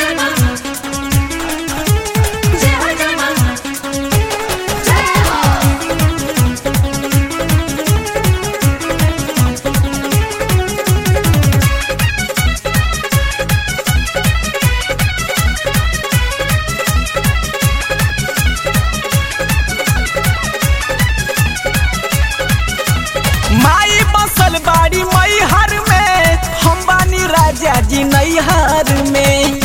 माई बसल बाड़ी मैहर में हम बानी राजा जी नैहर में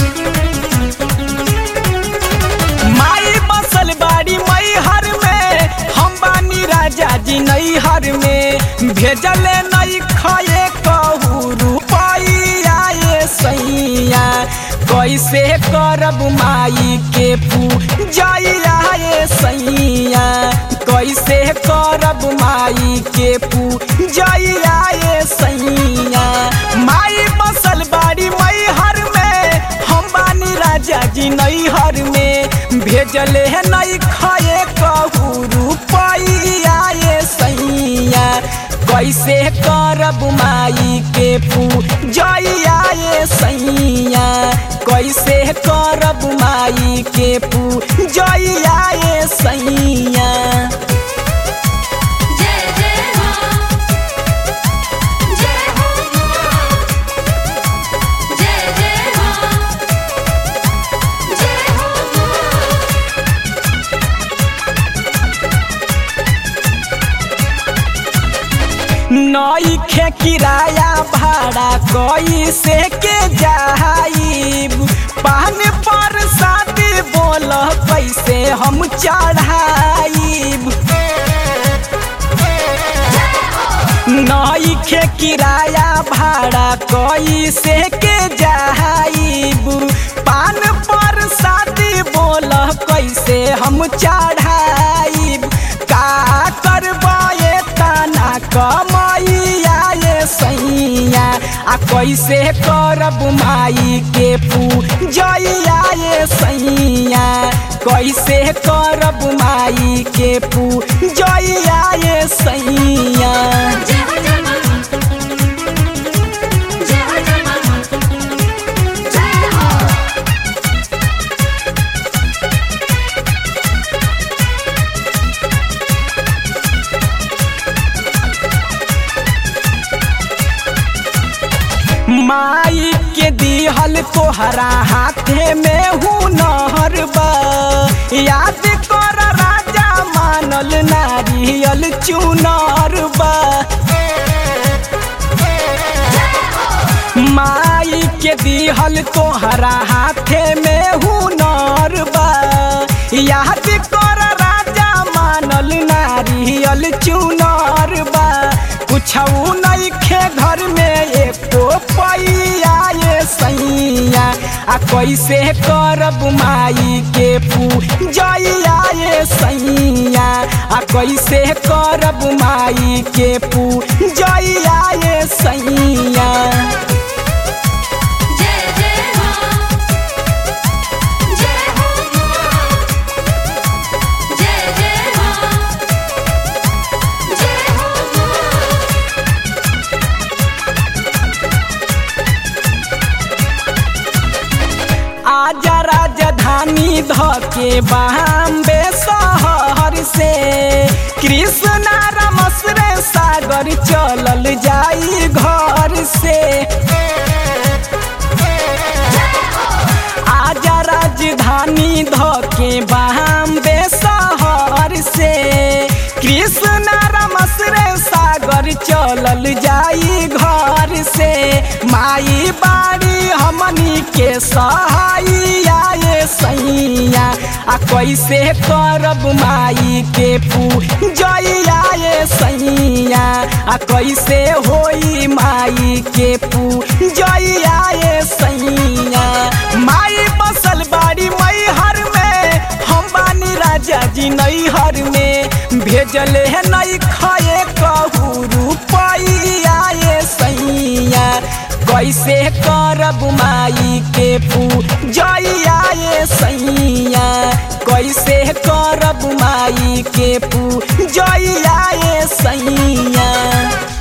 माई बसल बाड़ी मैहर में हम बानी राजा जी नैहर में भेजले नहीं खाए कहू रुपैया ये सैया कैसे करब माई के पूजैया ये सैया कैसे करब माई के पूजैया ये सैया माई बसल बाड़ी मैहर में हम बानी राजा जी नैहर में भेजले है नहीं खाए कहू रुपैया ये सैया कैसे करब माई के पूजैया ये सैया कैसे करब माई के पूजैया ये सैया जय जय मां जय हो मां जय जय मां जय हो मां नई खे किराया भाड़ा कैसे के जाइब पान पर शादी बोल कैसे हम चढ़ाइब नई खे किराया भाड़ा कैसे के जाइब पान पर शादी बोल कैसे हम चढ़ाइब का करबाए तना कमैया ये सैया आ कैसे करब माई के पूजैया ये सैया कैसे करब माई के पूजैया ये सैया जय हो जय मां जय हो जय मां जय हो माई के दिहल तोहरा हाथे में हुनर बा याद कर राजा मानल नारियल चुनर बा माई के दिहल तोहरा हाथे में हुनर बा याद कर राजा मानल नारियल चुनर बा कुछऊ नइखे घर में एको पैया ये सैया आ कैसे करब माई के पूजैया ये सैया आ कैसे करब माई के पूजैया ये सैया जय जय मां जय हो मां जय जय मां जय हो मां आजा राजधानी धके बॉम्बे शहर से कृष्णा रमसरे सागर चलल जाई घर से आजा राजधानी धके बॉम्बे शहर से कृष्णा रमसरे सागर चलल जाई घर से माई बाड़ी हमनी के सहाइया ये सैया आ कैसे करब माई के पूजैया ये सैया आ कैसे होई माई के पूजैया ये सैया माई बसल बाड़ी मैहर में हम बानी राजा जी नैहर में भेजले है नहीं खाए कहू रुपैया ये सैया कैसे करब माई के पूजैया ये सैया कैसे करब माई के पूजैया ये सैया